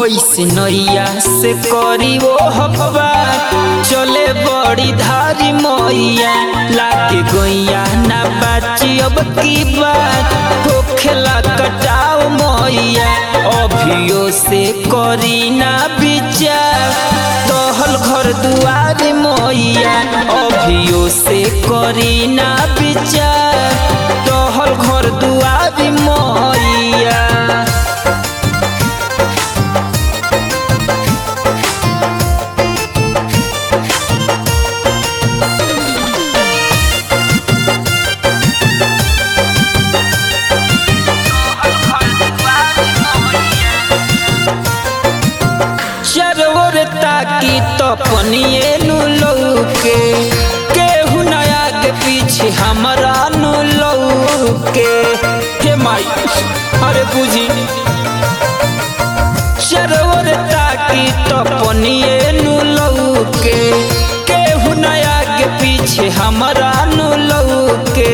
कैसे नैया से करी वो हवा चले बड़ी धारी मैया लागे गैया ना बाची अब की बात होखेला कटाओ मैया अभियो से करी ना विचार तोहल घर दुआर मैया अभियो से करी ना विचार तोहल घर दुआर मैया चरोर ताकी तो पनिए नु लौके केहू नया के पीछे हमरा नु लौके हे माई अरे बुझी चरोर ताकी तो पनिए नु लौके केहू नया के पीछे हमरा नु लौके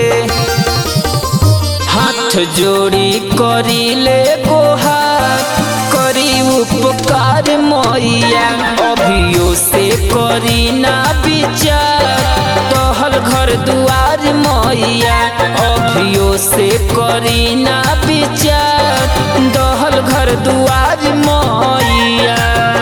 हाथ जोड़ी करी ले गोहार करी उपकार मैया अभियो से करी ना विचार तोहल घर दुआर मैया अभियो से करी ना विचार तोहल घर दुआर मैया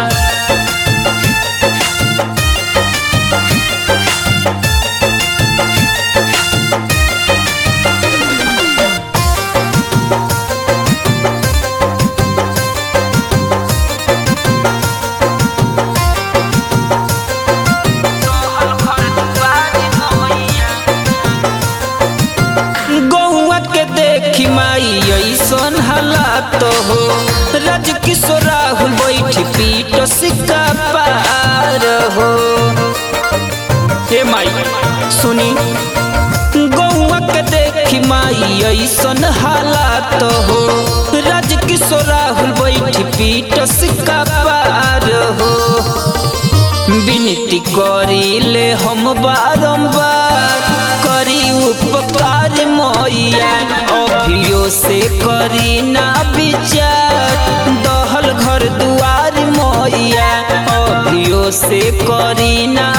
गौआ के देखी माई ऐसन हालात हो राज किशोर राहुल बैठ पीट सिक्का पार हो हे माई सुनी गौआ के देखी माई ऐसन हालात हो राज किशोर राहुल बैठ पीट सिक्का पार हो विनती करिले हम बारंबार करी उपकार मैया अभियो से करी ना विचार दहल घर दुआर मैया अभियो से करी ना